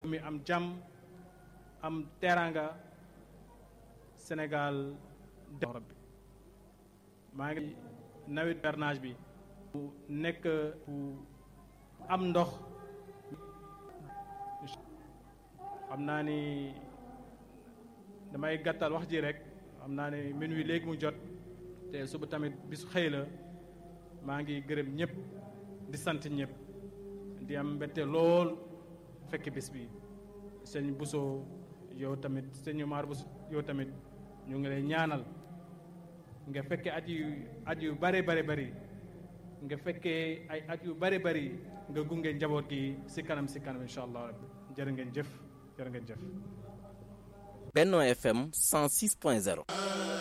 mi am jàmm am teraanga Sénégal def rabbi maa ngi nawet bernage bi bu nekk bu am ndox xam naa ni damay gàttal wax ji rek xam naa ni minuit léegi mu jot te suba tamit bisu xëy la maa ngi gërëm ñëpp di sant ñëpp di am mbette lool fekk bis bi sëñ Bousso yow tamit sëñ Omar Bousso yow tamit ñu ngi lay ñaanal nga fekkee at yu at yu bare bare bari nga fekkee ay at yu bare bari nga gunge njaboot gi si kanam si kanam incha allah rabbi jërë ngeen jëf jërë ngeen jëf. Benno FM 106.0